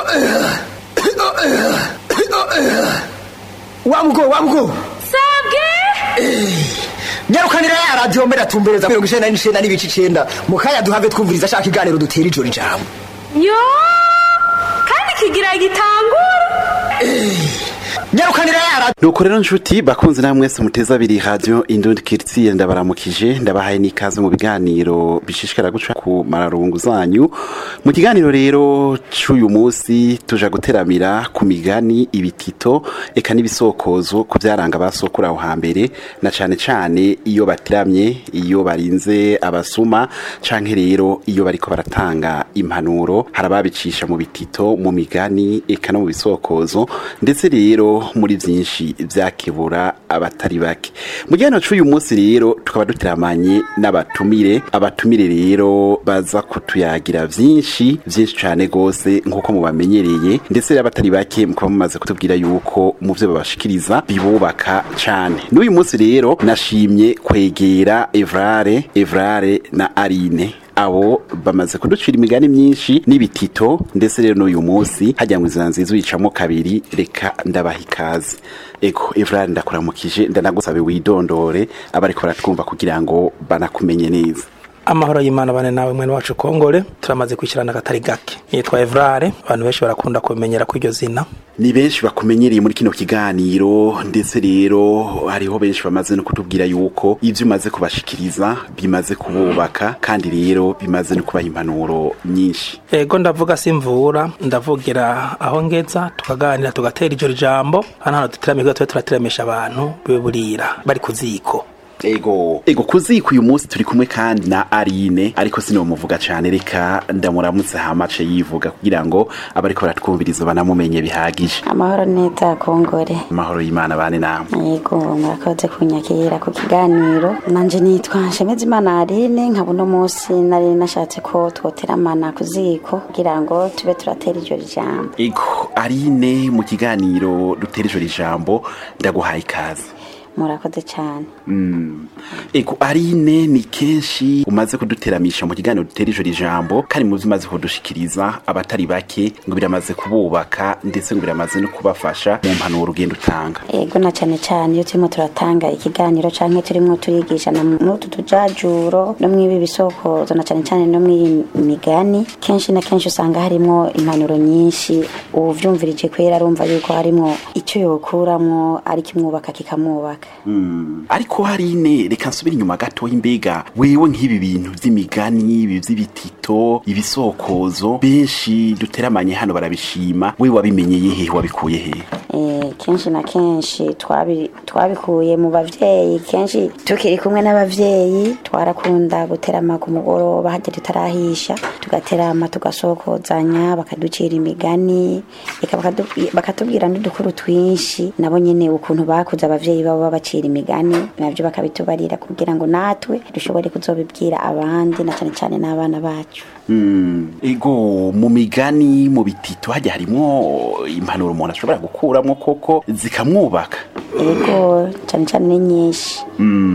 wamugo wamugo sabwe nyarukanira ya radiyo mbere atumbereza mirongo icenda n'icenda n'ibice icenda mu kanya duhave twumviriza ashaka iganiro dutera ijoro ijambo yo kandi kigira gitangura nyarukanira ya radiyo nuko rero nshuti bakunze namwe mwese muteza abiri radio indundi kiritiye ndabaramukije ndabahaye n'ikaze mu biganiro bishishikara guca ku mararungu zanyu mu kiganiro rero c'uyu munsi tuja guteramira ku migani ibitito eka n'ibisokozo ku vyaranga basokura aho hambere na cane cane iyo batiramye iyo barinze abasuma canke rero iyo bariko baratanga impanuro harababicisha mu bitito mu migani eka no mu bisokozo ndetse rero muri vyinshi vyakebura abatari bake mu gihe c'uyu munsi rero tukaba duteramanye n'abatumire abatumire rero baza kutuyagira vyinshi vyinshi cane gose nk'uko mubamenyereye ndetse rero abatari bake mukaba mumaze kutubwira yuko mu vyo babashikiriza bibubaka cane n'uyu munsi rero nashimye kwegera Evrare Evrare na Arine abo bamaze kuducira imigani myinshi n'ibitito ndetse rero n'uyu munsi hajya ngo inzira nziza uyicamo kabiri reka ndabaha ikaze ego Evrard ndakuramukije ndanagusabe widondore abariko baratwumva kugira ngo banakumenye neza amahoro y'imana bane nawe mwene wacu kongore turamaze kwishyirana akatari gake yitwa evrare abantu benshi barakunda kumenyera ko iryo zina ni benshi bakumenyereye muri kino kiganiro ndetse rero hariho benshi bamaze no kutubwira yuko ivyo umaze kubashikiriza bimaze kububaka kandi rero bimaze no kubaha impanuro nyinshi ego ndavuga simvura ndavugira aho ngeza tukaganira tugatera ijoro jambo hano hano duteramira tube turateramisha abantu biburira bari ku ziko ego ego kuziko uyu munsi turi kumwe kandi na Arine ariko sinomuvuga cane reka ndamuramutse hamace yivuga kugira ngo abariko baratwumviriza banamumenye bihagije amahoro neza kongore amahoro y'Imana bane namwe yego murakoze kunyakira ku kiganiro nanje nitwa Nshemezimana Aline nkaba uno munsi nari nashatse ko twoteramana ku ziko kugira ngo tube turatera ijoro ijambo ego Arine mu kiganiro dutera ijoro ijambo ndaguhaye ikaze murakoze cyane ego arine ni kenshi umaze kuduteramisha mu kiganiro dutera ijoro ijambo kandi mu umaze kudushikiriza abatari bake ngo biramaze kububaka ndetse ngo biramaze no kubafasha mu mpanuro ugenda utanga yego na cyane cyane iyo turimo turatanga ikiganiro canke turimo turigisha na n'utu tujajuro no mw'ibi bisokozo na cyane cyane no mw'iyi migani kenshi na kenshi usanga harimo impanuro nyinshi uvyumvirije kwera arumva yuko harimo icyo yokuramwo ari kimwubaka kikamwubaka ariko harine reka nsubire inyuma gato imbega wewe nk'ibi bintu vy'imigani ibi vy'ibitito ibisokozo benshi duteramanye hano barabishima wewe wabimenyeye hehe wabikuye hehe Eh, kenshi na kenshi twabi- twabikuye mu bavyeyi kenshi tukiri kumwe n'abavyeyi twarakunda guterama ku mugoroba hajya tutarahisha tugaterama tugasokozanya bakaducira imigani eka bakadu- bakatubwira n'udukuru twinshi nabo nyene ukuntu bakuze abavyeyi babo babacira imigani navyo bakabitubarira kugira ngo natwe dushobore kuzobibwira abandi na cane cane n'abana bacu Mm, ego mu migani mu bitito hajya harimwo impanuro umuntu ashobora gukuramwo koko zikamwubaka ego cane cane ni nyinshi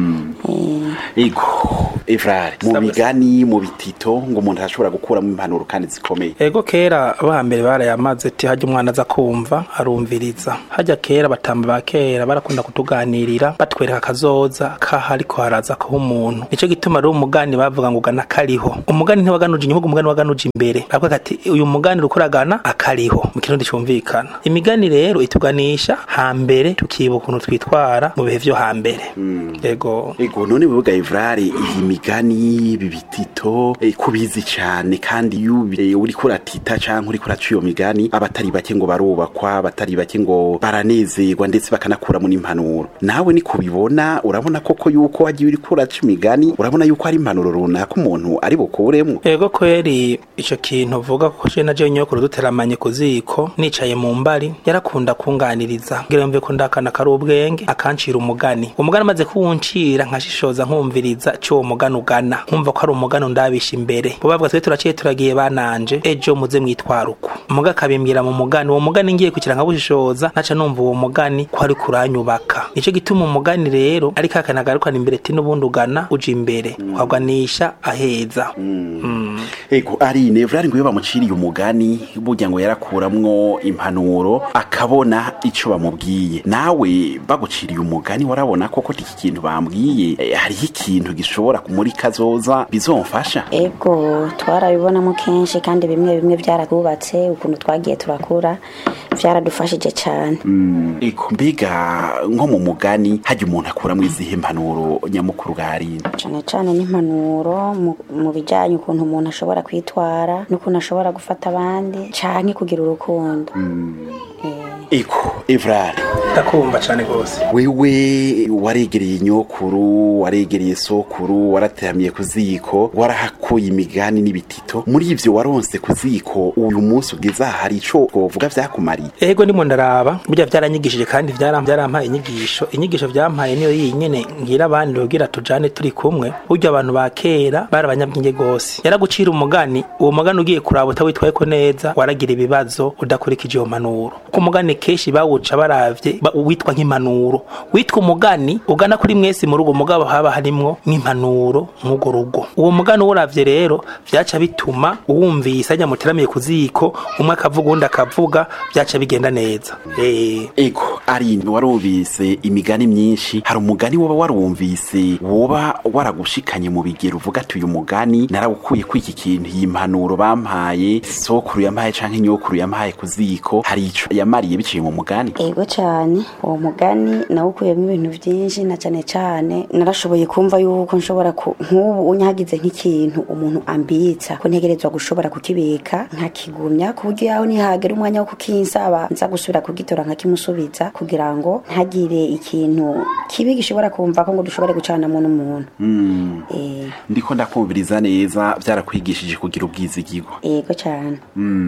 Eh, ego evrare mu Sabwe. migani mu bitito ngo umuntu arashobora gukuramo impanuro kandi zikomeye ego kera abambere barayamaze ati hajya umwana aza kumva arumviriza hajya kera batamba ba kera barakunda kutuganirira batwereka akazoza kaho ariko haraza kuba umuntu nico gituma rero umugani bavuga ngo ugana akariho umugani ntiwaganuje inyuma umugani waganuje imbere bavuga ati uyu mugani uriko uragana akariho mu kirundi cumvikana imigani rero ituganisha hambere tukibuka ukuntu twitwara mu bihe vyo hambere ego ego none wewe evrare iyi migani ibi bitito eh, kubizi cane kandi iyo ubi- eh, uriko uratita canke uriko uraca iyo migani abatari bake ngo barubakwa abatari bake ngo baranezerwa ndetse bakanakuramo n'impanuro nawe ni kubibona urabona koko yuko wagiye uriko uraca imigani urabona yuko hari impanuro runaka umuntu ari bukuremwo ego kweri ico kintu vuga ko je naje nyokuru duteramanye ku ziko nicaye mu mbari yarakunda kunganiriza ngira mve ko ndakana kari ubwenge akancira umugani umugani amaze kuwuncira nkashishoza nkumviriza c'uwo mugani ugana nkumva ko ari umugani undabisha imbere bo bavuga twe turaciye turagiye bananje ejo muze mwitwara uku muga akabimbwira mu mugani uwo mugani ngiye kugira nkabushishoza naca numva uwo mugani ko ari kuranyubaka nico gituma umugani rero ariko akanagarukana imbere ati n'ubundi ugana uja imbere waganisha aheza Mm. ego arine vrari ngo iyo bamuciriye umugani burya ngo yarakuramwo impanuro akabona ico bamubwiye nawe baguciriye umugani warabona koko iki kintu bambwiye eh, hariho ikintu gishobora muri kazoza bizomfasha ego twarabibonamo kenshi kandi bimwe bimwe byaratwubatse ukuntu twagiye turakura byaradufashije cyane ego mbega nko mu mugani hajya umuntu akuramwo izihe mpanuro nyamukuru bwa arine cyane cyane n'impanuro mu- mu bijyanye ukuntu umuntu ashobora kwitwara n'ukuntu ashobora gufata abandi cyane kugira urukundo Eh, ego evrari ndakumva cyane rwose wewe waregereye nyokuru waregereye sokuru warateramiye ku ziko warahakuye imigani n'ibitito muri ivyo waronse ku ziko uyu munsi ugeze aha hari ico twovuga vyakumariye ego ndimo ndaraba burya byaranyigishije kandi byaram- byarampaye inyigisho inyigisho byampaye niyo yinyene ngira abandi rugira tujane turi kumwe burya abantu ba kera bari abanyabwenge gose yaragucira umugani uwo mugani ugiye kuraba utawitwayeko neza waragira ibibazo udakurikije iyo mpanuro ku mugani kenshi bawuca baravye ba- witwa nk'impanuro witwa umugani ugana kuri mwese mu rugo mugabo haba harimwo nk'impanuro mw'urwo rugo uwo mugani uwuravye rero vyaca bituma uwumvise ajya muteramiye ku ziko umwe akavuga uwundi akavuga vyaca bigenda neza eh ego arine warumvise imigani myinshi hari umugani woba warumvise woba waragushikanye mu bigero uvuga ati uyu mugani narawukuye ko iki kintu iyi mpanuro bampaye sokuru yampaye canke nyokuru yampaye ku ziko hari ico yamariye biciye mu mugani ego cyane uwo mugani nawukuyemo ibintu byinshi na cyane cyane narashoboye kumva yuko nshobora ku nk'ubu unyagize nk'ikintu umuntu ambitsa ko ntegerezwa gushobora kukibika nkakigumya ku buryo yaho nihagera umwanya wo kukinsaba nza gusubira kugitora nkakimusubiza kugira ngo ntagire ikintu kibi gishobora kumva ko ngo dushobore gucanamo n'umuntu Eh, ndiko ndakumviriza neza byarakwigishije kugira ubwizigirwa ego cyane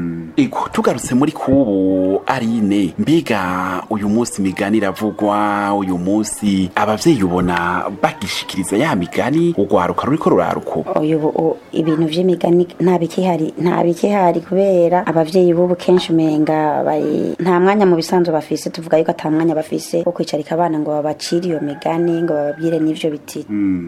ego tugarutse muri kubu arine mbega uyu munsi imigani iravugwa uyu munsi abavyeyi ubona bagishikiriza ya migani urwaruka ruriko rurarukuba uyu bu- u- ibintu vy'imigani nta bikihari nta bikihari kubera abavyeyi b'ubu kenshi umenga bari nta mwanya mu bisanzwe bafise tuvuga yuko ata mwanya bafise wo kwicarika abana ngo babacire iyo migani ngo bababwire n'ivyo biti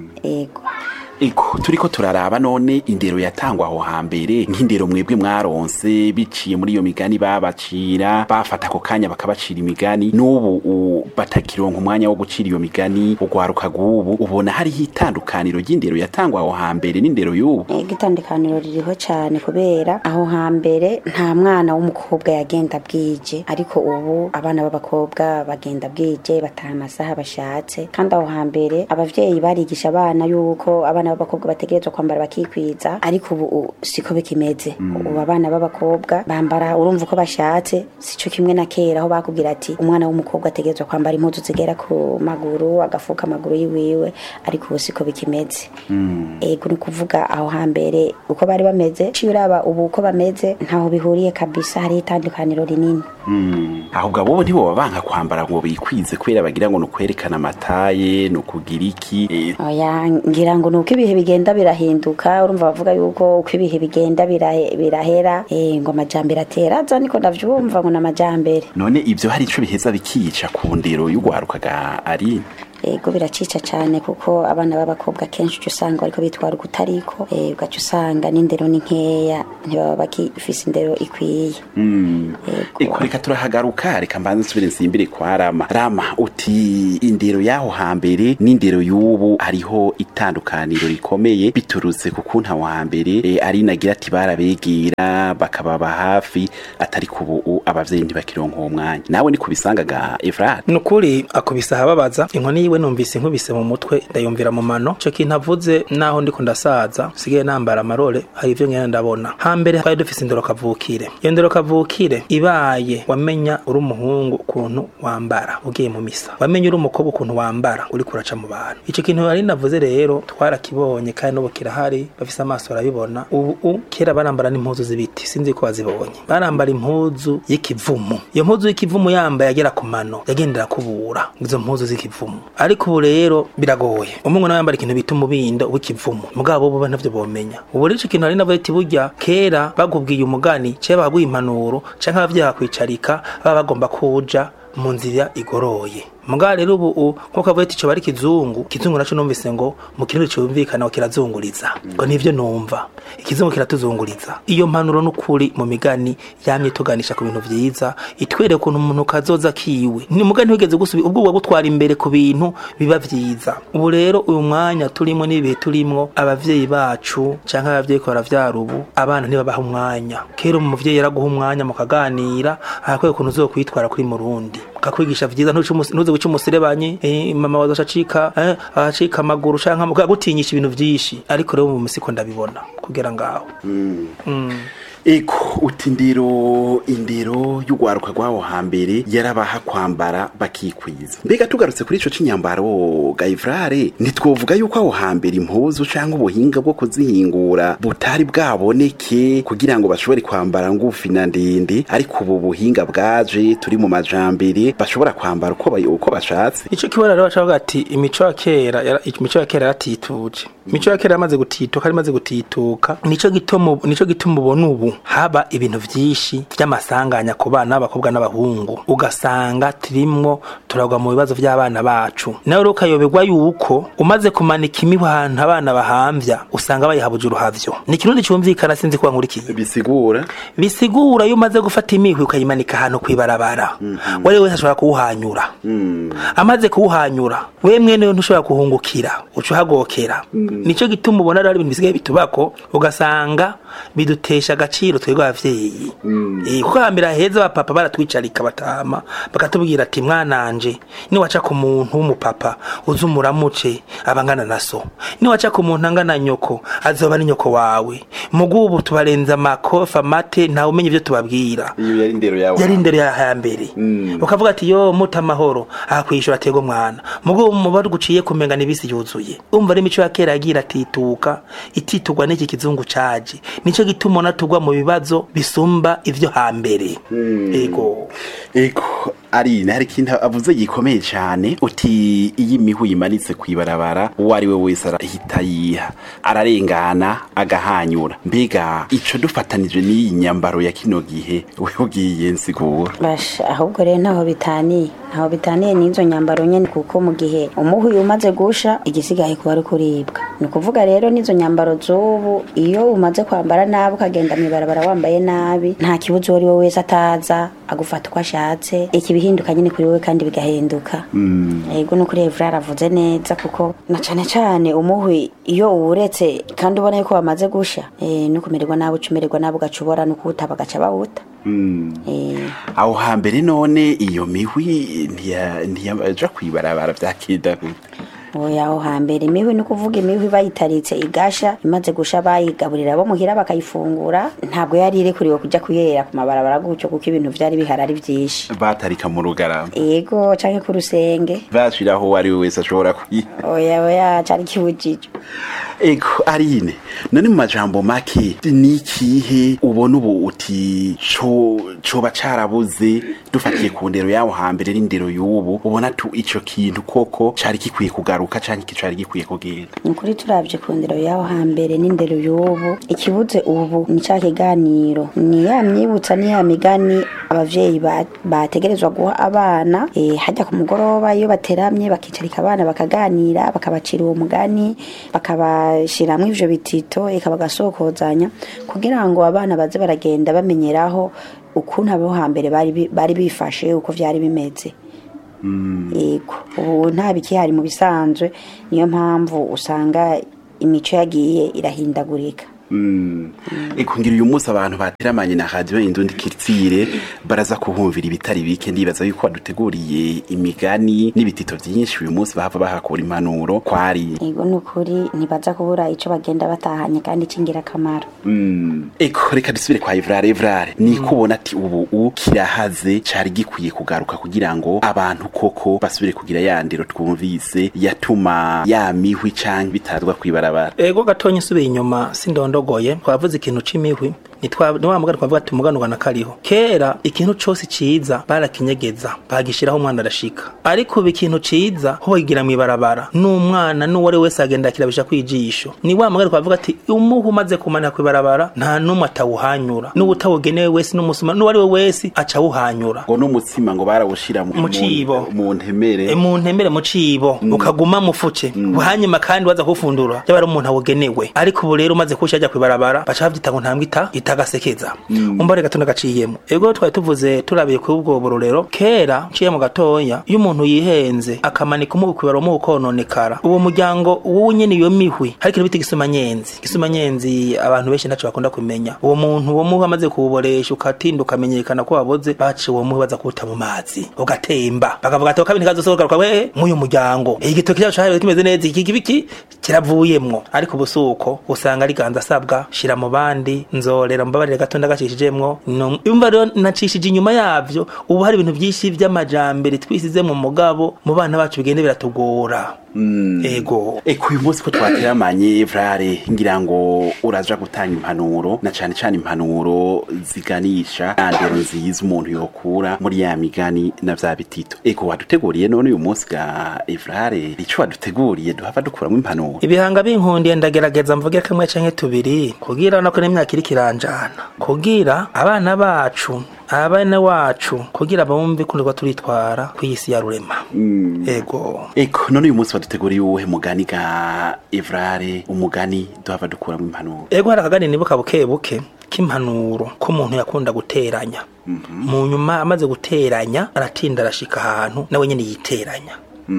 ego ego turiko turaraba none indero yatangwa aho hambere nk'indero mwebwe mwaronse biciye muri iyo migani babacira bafata ako kanya bakabacira imigani n'ubu u- batakironka umwanya wo gucira iyo migani urwaruka rw'ubu ubona hariho itandukaniro ry'indero yatangwa aho hambere n'indero y'ubu ego itandukaniro ririho cyane kubera aho hambere nta mwana w'umukobwa yagenda bwije ariko ubu abana b'abakobwa bagenda bwije bataha amasaha bashatse kandi aho hambere abavyeyi barigisha abana yuko abana b'abakobwa bategerezwa kwambara bakikwiza ariko ubu u- siko bikimeze ubu abana b'abakobwa bambara urumva uko bashatse sico kimwe na kera aho bakubwira ati umwana w'umukobwa ategerezwa kwambara impuzu zigera ku maguru agafuka amaguru yiwiwe ariko ubu siko bikimeze ego ni ukuvuga aho hambere uko bari bameze ciye uraba ubu uko bameze ntaho bihuriye kabisa hariho itandukaniro rinini ahubwo abo ntiboba banka kwambara ngo bikwize kubera bagira ngo ni ukwerekana amataye ni ukugira iki eh, oya ngira ngo ni uko ibihe bigenda birahinduka urumva bavuga yuko uko ibihe bigenda birahe- birahera eh, ngo amajambere atera aza niko ndavyumva ngo ni amajambere none ibyo hari ico biheza bikica ku ndero y'urwarukaga ari ego biracica cyane kuko abana b'abakobwa kenshi uca usanga bariko bitwara ukutariko eh, ugaca usanga n'indero ni nkeya ntibaba bakifise indero ikwiye Eko reka turahagaruka reka mbanze nsubire nsimbire kwa Rama Rama uti indero y'aho hambere n'indero y'ubu hariho itandukaniro rikomeye biturutse ku kuntu aho hambere e, ari nagira ati barabegera bakababa hafi atari ku ubu abavyeyi ntibakironka uwo mwanya nawe ni kubisangaga Efrat nukuri akubise ahababaza inkoni yiwe numvise inkubise mu mutwe ndayumvira mu mano ico kintu avuze naho ndiko ndasaza sigaye nambara amarore hari ivyo ngenda ndabona hambere twari dufise indero kavukire iyo ndero kavukire ibaye wamenya uri umuhungu ukuntu wambara ugiye mu misa wamenya uri umukobwa ukuntu wambara uri kuraca mu bantu ico kintu ari navuze rero twarakibonye kandi n'ubu kirahari bafise amaso barabibona ubu u- kera barambara n'impuzu z'ibiti sinzi ko bazibonye barambara impuzu y'ikivumu iyo mpuzu y'ikivumu yambaye agera ku mano yagendera kubura izo mpuzu z'ikivumu ariko ubu rero biragoye umungu nawe yambara ikintu bita umubindo w'ikivumu mugabo bo ntavyo bomenya ubu rero ico kintu ari navuze ati burya kera bagubwiye umugani canke baguha impanuro canke abavyeyi bakwicarika baba bagomba kuja mu nzira igoroye mugabo rero ubu u- nkuko avuga ati coba ari kizungu kizungu naco numvise ngo mu kirundi cumvikana ngo kirazunguriza ngo nivyo numva ikizungu kiratuzunguriza iyo mpanuro n'ukuri mu migani yamye ituganisha ku bintu vyiza itwereka ukuntu umuntu kazoza kiwe ni mugani wigeze gusubi ubwo bwo gutwara imbere ku bintu biba vyiza ubu rero uyu mwanya turimo n'ibihe turimwo abavyeyi bacu canke abavyeyi ko baravyara ubu abana ntibabaha umwanya kera umuvyeyi yaraguha umwanya mukaganira arakwiye ukuntu uzokwitwara kuri murundi kakwigisha vyiza ntuce umus- ntuze guca umuserebanye eh, mama waza acika eh, acika amaguru canke gutinyisha ibintu vyinshi ariko rero mu misiko ndabibona kugera ngaho eko uti indero indero y'urwaruka rw'aho hambere yarabaha kwambara bakikwiza mbega tugarutse kuri ico c'inyambaro gayifrare ntitwovuga yuko aho hambere impuzu canke ubuhinga bwo kuzihingura butari bwaboneke kugira ngo bashobore kwambara ngufi na ndende ariko ubu buhinga bwaje turi mu majambere bashobora kwambara uko bay- uko bashatse ico kibona rero bacavuga ati imico ya kera yara- imico ya kera yaratituje imico ya kera yamaze gutituka yamaze gutituka nico gituma nico gituma ubona ubu haba ibintu vyinshi vy'amasanganya ku bana b'abakobwa n'abahungu ugasanga turimwo turagwa mu bibazo vy'abana bacu nawe rero ukayoberwa yuko umaze kumanika imihwi ahantu abana bahamvya usanga bayihabuje uruhavyo ni ikirundi cumvikana sinzi kuba nkurikiye bisigura bisigura iyo umaze gufata imihwi ukayimanika ahantu kwibarabara wari wese ashobora kuwuhanyura amaze kuwuhanyura we mwene we ntushobora kuhungukira uca uhagokera nico gituma ubona rero ari ibintu bisigaye bitubako ugasanga bidutesha agaciro twebwe abavyeyi Eh, kuko hambere heza abapapa baratwicarika batama bakatubwira ati mwananje niwaca ku muntu w'umupapa uze umuramuce abangana na so niwaca ku muntu angana nyoko azoba ni nyoko wawe mugubu tubarenza amakofa amate ntawe umenya ivyo tubabwira iyo yari indero yawe yari indero ya hambere ukavuga ati yo muta amahoro aha kwishura atego mwana mugo muba guciye kumenga n'ibisi yuzuye umva ari imico ya kera yagira atituka ititugwa n'iki kizungu caje nico gituma ubona tugwa mu bibazo bisumba ivyo hambere ego eko ari hari ikintu avuze gikomeye cyane uti iyo imihu yimanitse ku ibarabara uwo ari we wese arahita yiha ararengana agahanyura mbega ico dufatanije n'iyi nyambaro ya kino gihe we ugiye nsigura basha ahubwo rero ntaho bitaniye ntaho bitaniye n'izo nyambaro nyene kuko mu gihe umuhuyi umaze gusha igisigaye kuba ari kuribwa ni ukuvuga rero n'izo nyambaro z'ubu iyo umaze kwambara nabi ukagenda mw'ibarabara wambaye nabi nta kibuzo uwo ari we wese ataza agufata uko ashatse iki bihinduka nyine kuri wowe kandi bigahinduka yego no kuri Evra aravuze neza kuko na cane cane umuhwi iyo uwuretse kandi ubona yuko wamaze gusha eh, no kumererwa nabi ucumererwa nabi ugacubora no kuwuta bagaca bawuta eh, aho hambere none iyo mihwi ntiya- ntiyaja kwibarabara vyakida gute oya aho hambere imihwi ni ukuvuga imihwi bayitaritse igasha imaze gusha bayigaburira bo muhira bakayifungura ntabwo yari irekuriwe kujya kuyera ku mabarabara gutyo kuko ibintu vyari bihari ari vyinshi batarika mu rugarama ego canke ku rusenge bashiraho uwo ari we wese ashobora kwiha oya oya cari kibujijwe ego arine none mu majambo make ni ikihe ubona ubu uti co coba carabuze dufatiye ku ndero yawo hambere n'indero y'ubu ubona tu ico kintu koko cari gikwiye kugaruka canke iki cari gikwiye kugenda ni ukuri turavye ku ndero y'aho hambere n'indero y'ubu ikibuze ubu ni ca kiganiro ni ya myibutsa ni ya migani abavyeyi ba- bategerezwa guha abana eh, hajya ku mugoroba iyo bateramye bakicarika abana bakaganira bakabacira uwo mugani bakabashiramwo ivyo bitito eka bagasokozanya kugira ngo abana baze baragenda bamenyeraho ukuntu abo hambere bari bi- bari bifashe uko vyari bimeze yego ubu nta bikihari mu bisanzwe niyo mpamvu usanga imico yagiye irahindagurika eko ngira uyu munsi abantu bateramanye na radio indundi kiritsire baraza kuhumvira ibitari bike ndibaza yuko baduteguriye imigani n'ibitito vyinshi uyu munsi bahava bahakura impanuro kwari yego ni ukuri ntibaza kubura ico bagenda batahanye kandi c'ingirakamaro eko reka dusubire kwa Evrare Evrare ni kubona ati ubu u kirahaze cari gikwiye kugaruka kugira ngo abantu koko basubire kugira ya ndero twumvise yatuma ya mihwi canke bitazwa kwibarabara ego gatonya isubiye inyuma sindondogoye twavuze ikintu c'imihwi nitwa ni wa mugani twavuga ati umuganurwa na kariho kera ikintu cose ciza barakinyegeza bagishiraho umwana arashika ariko ubu ikintu ciza ho bakigira mw'ibarabara n'umwana n'uwari wese agenda akirabisha kwijisho ni wa mugani twavuga ati umuhu umaze kumanika kw'ibarabara nta n'umwe atawuhanyura n'uwutawugenewe wese n'umusuma n'uwari we wese acawuhanyura ngo n'umutsima ngo barawushira mu Mu cibo. mu ntemere E, mu ntembere mu cibo ukaguma mufuce hanyuma kandi waza kufundura yaba ari umuntu awugenewe ariko ubu rero umaze kuwushyira ajya kwibarabara baca bavyita ngo ntambwe ita itagasekeza umva reka tuna gaciyemo ego twari tuvuze turabiye kuri ubwo burorero kera nciye mu gatoya iyo umuntu yihenze akamanika umuhu kwibara umuhu kononekara uwo muryango wowe nyene iyo mihwi hari ikintu bita igisumanyenzi igisumanyenzi abantu benshi ntaco bakunda kumenya uwo muntu uwo muhu amaze kuwuboresha ukatinda ukamenyekana ko waboze baciye uwo muhu baza kuwuta mu mazi ugatemba bakavuga ati kabiri kazosohoka we mw'uyu muryango igitoki cyacu cahariwe kimeze neza iki kibiki kiravuyemwo ariko ubu suko usanga ari ganza asabwa shira mu bandi nzorera mbabarire gato ndagacishijemwo No- umva rero nacishije inyuma yavyo ubu hari ibintu vyinshi vy'amajambere twisize mu mugabo mu bana bacu bigende biratugora ego Eko uyu munsi ko twateramanye vrare ngira ngo uraja gutanga impanuro na cane cane impanuro ziganisha andero nziza umuntu yokura muri ya migani na vya bitito eko waduteguriye none uyu munsi ga Evrare ico waduteguriye duhava dukuramwo impanuro ibihanga binkundiye ndagerageza mvuge kamwe canke tubiri kugira nako n'imyaka iri kiranjana kugira abana bacu abana wacu kugira bumve kunirwa turitwara kw'isi ya rurema ego eko none uyu munsi waduteguriye uwuhe mugani ga Evrare umugani duhava dukuramwo impanuro ego hari akagani nibuka buke buke k'impanuro k'umuntu yakunda guteranya mu nyuma amaze guteranya aratinda arashika ahantu nawe nyene yiteranya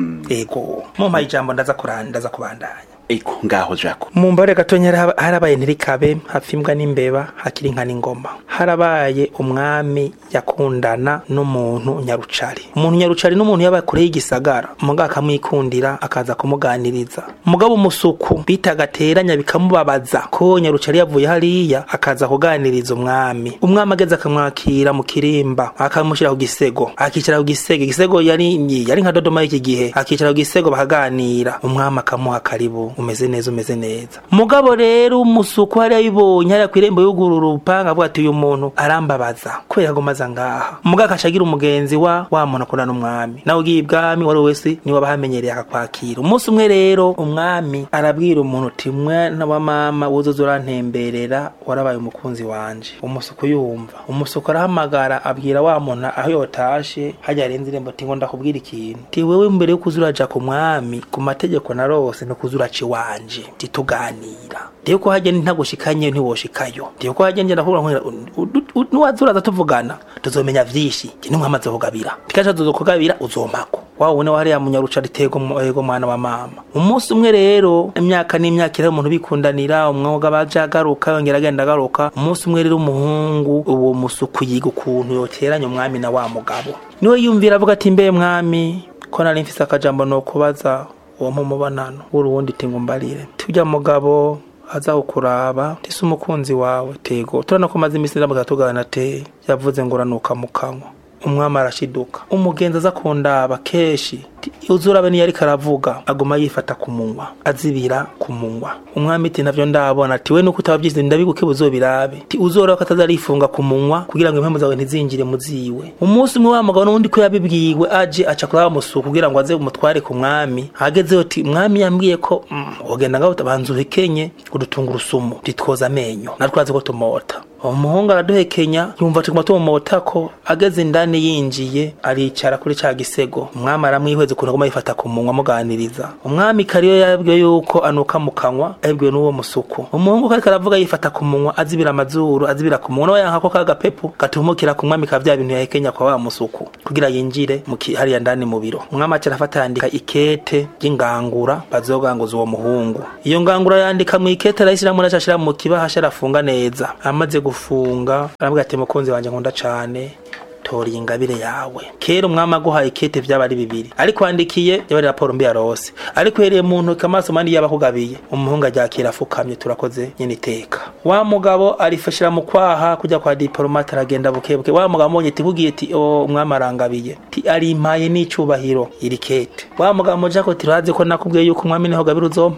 ego mumpaye ijambo ndaza kuranda ndaza kubandanya eko ngaho jako mu mbare gatonya hara- harabaye ntirikabe hapfa imbwa n'imbeba hakiri inka n'ingoma harabaye umwami yakundana n'umuntu nyarucari umuntu nyarucari n'umuntu yaba kure y'igisagara mugabo akamwikundira akaza kumuganiriza mugabo umusuku bitaga teranya bikamubabaza ko nyarucari yavuye hariya akaza kuganiriza umwami umwami ageze akamwakira mu kirimba akamushyira ku gisego akicara ku gisego igisego yari yari nka dodoma y'iki gihe akicara ku gisego bakaganira umwami akamuha karibu umeze neza umeze neza mugabo rero umusuku hariya yibonye hariya ku irembo yugurura urupanga avuga ati uyu muntu arambabaza kubera agomaza ngaha mugabo akashagira umugenzi wa wa muntu akunda n'umwami nawe ugiye ibwami wari wese niwe abahamenyereye akakwakira umunsi umwe rero umwami arabwira umuntu uti mwana wa mama wuzuza urantemberera warabaye umukunzi wanje umusuku yumva umusuku arahamagara abwira wa muntu aho yotashe hajya arenze irembo ati ngo ndakubwira ikintu ti wewe mbere yo kuza uraja ku mwami ku mategeko narose no kuza uraca iwanje tituganira ndiyo ko hajya ntagushikanye ntiwoshikayo ndiyo ko hajya ngenda nkubwira nkubwira nuwaza uraza tuvugana tuzomenya vyinshi njye n'umwami azokugabira tikaja tuzokugabira uzompako wawe une wariya munyaruca ritego ego mwana wa mama umunsi umwe rero imyaka n'imyaka iri umuntu bikundanira umwuga baje agaruka yongera agenda agaruka umunsi umwe rero umuhungu uwo musuku yiga ukuntu yoteranya umwami na wa mugabo niwe yumvira avuga ati mbe mwami ko nari mfise akajambo no kubaza uwo mpumubanano w'uruwundi tingo mbarire tujya mugabo aza kukuraba tise umukunzi wawe tego turana ko maze iminsi ndamuga tugana te yavuze ngo uranuka mu kanwa umwami arashiduka umugenzi aza kundaba kenshi uzurabe niyo ariko aravuga aguma yifata ku munwa azibira ku munwa umwami ati navyo ndabona ati we nuko utabavyize ndabiguke buzobirabe ti uzora ko atazarifunga ku munwa kugira ngo impamvu zawe ntizinjire mu ziwe umunsi umwe wa mugabo n'undi ko yabibwiwe aje aca kuri musuku kugira ngo aze umutware ku mwami agezeho ati mwami yambwiye ko mm, wogenda ngaho utabanza uhekenye udutunga urusumu titwoza amenyo natwe azi ko tumota umuhungu araduhekenya yumva tuguma tumumota ko ageze indani yinjiye aricara kuri ca gisego umwami aramwihweza ukuntu aguma yifata ku munwa amuganiriza umwami kariyo yabwiwe yuko anuka mu kanwa yabwiwe n'uwo musuku umuhungu ko ariko aravuga yifata ku munwa azibira amazuru azibira ku munwa nawe yanka ko ka gapepu gatumukira ku mwami ka vya bintu yahekenya kwa wa musuku kugira yinjire mu ki- hariya ndani mu biro umwami aca arafata yandika ikete ry'ingangura bazoganguza uwo muhungu iyo ngangura yandika mu ikete arayishyiramo naca ashira mu kibahasha arafunga neza amaze gufunga arabwira ati mukunzi wanje nkunda cane tora iyi ngabire yawe kera umwami aguhaye ikete vyaba ari bibiri ariko wandikiye yaba ari raporo mbi yarose ariko uhereye mu ntoki amaso mandi yaba akugabiye umuhungu aryakira afukamye turakoze nyene iteka wa mugabo arifashira mu kwaha kujya kwa diplomate aragenda bukebuke wa mugabo mbonye ati kugiye ati o umwami arangabiye ti arimpaye n'icubahiro iri kete wa mugabo muja ko tirazi ko nakubwiye yuko umwami niho gabira uzompako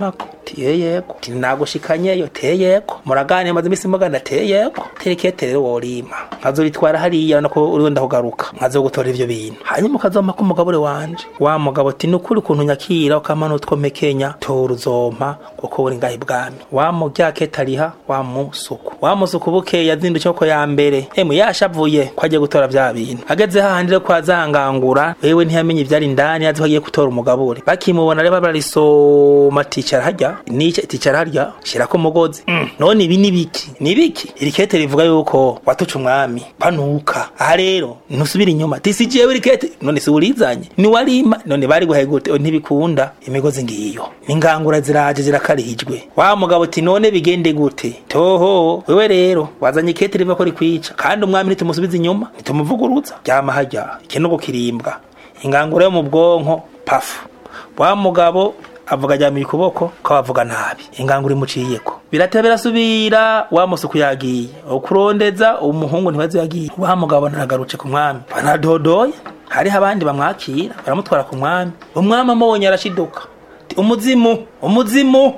tiye yego ti nagushikanyeyo teye yego muragane maze imisi mugana teye yego terekete rero worima nkazobitwara hariya nako uriho ndakugaruka nkazogutora ivyo bintu hanyuma ukazompa ko umugabure wanje wa mugabo ati nukuri ukuntu nyakira ukama nutwomekenya tora uzompa kuko uri ngahe bwami wa muryakete ariha wa musuku wa musuku bukeye yazindutse ko ya mbere emu yashavuye ko agiye gutora vya bintu ageze hahandi rero kwa zangangura wewe ntiyamenye ivyari indani azi ko agiye gutora umugabure bakimubona rero bararisoma ticara harya nice ticara harya shirako umugozi mm. none ibi ni biki ni biki iri kete rivuga yuko watuca umwami panuka aha rero ntusubira inyuma tisi jewe iri kete none si urizanye ni warima none bari guhaye gute O, ntibikunda imigozi ngiyo ingangura ziraje zirakarijwe wa mugabo ati none bigende gute toho wewe rero wazanye ikete riva ko rikwica kandi umwami nitumusubiza inyuma nitumuvuguruza ryama harya ikinogo kirimbwa ingangura yo mu bwonko pafu wa mugabo avuga ajyamiye ukuboko ko bavuga nabi ingangura imuciyeko birateba birasubira wa musuku yagiye ukurondeza umuhungu ntibazi yagiye wa mugabo naragarutse ku mwami banadodoye hariho abandi bamwakira baramutwara ku mwami umwami amubonye arashiduka Ati, umuzimu umuzimu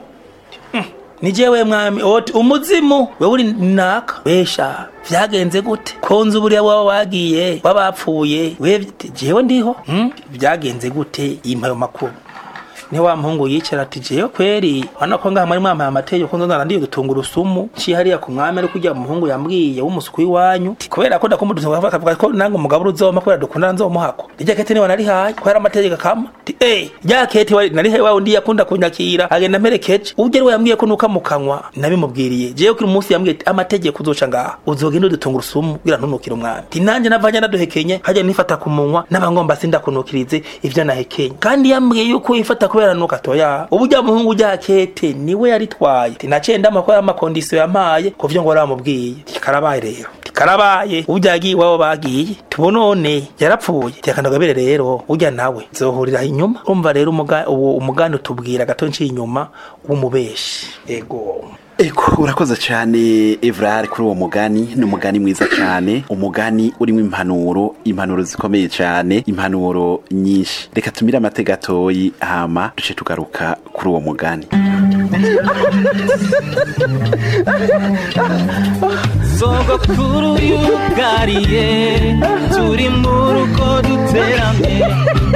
ni jewe mwami oti umuzimu wewe uri naka wesha vyagenze gute konzi buriya waba wagiye wabapfuye we jewe ndiho hmm? vyagenze gute impayo makuru ni wa muhungu yicara ati jewe kweri wana ko ngaha muri mwamaye amategeko nzo narandiye gutungura usumu ciye hariya ku mwami ari kujya umuhungu yambwiye w'umusuku w'iwanyu Ti, kubera ko ndakumuduza akavuga ko nange umugabo uzoma kubera dukundana nzomuhako rya kete niwe narihaye kubera amategeko akama Ti, eh rya kete wari narihaye wa undi yakunda kunyakira agenda mperekeje ubwo rero yambwiye ko nuka mu kanwa nabimubwiriye jewe kuri umunsi yambwiye ati amategeko uzoca ngaha uzogenda udutungura usumu kugira ntunukire umwami Ti, nanje navanye naduhekenye hajya nifata ku munwa n'abangomba sindakunukirize ivyo nahekenye kandi yambwiye yuko yifata kubera nuka toya ubujya muhungu ujya kete niwe yaritwaye Ti, naciye ndamakora amakondisiyo yampaye kuvyo ngo waramubwiye Ti, karabaye rero Ti, karabaye ujya yagiye iwabo bagiye tubonone yarapfuye tekandagabire rero ujya nawe zohurira inyuma urumva rero umuga- uwo umugani utubwira gato nciye inyuma w'umubeshi ego Eko urakoze cyane Evrard kuri uwo mugani ni umugani mwiza cyane umugani urimo impanuro impanuro zikomeye cyane impanuro nyinshi reka tumire amatega gatoyi hama duce tugaruka kuri uwo mugani sogokuru yugariye turi mu rugo duteramye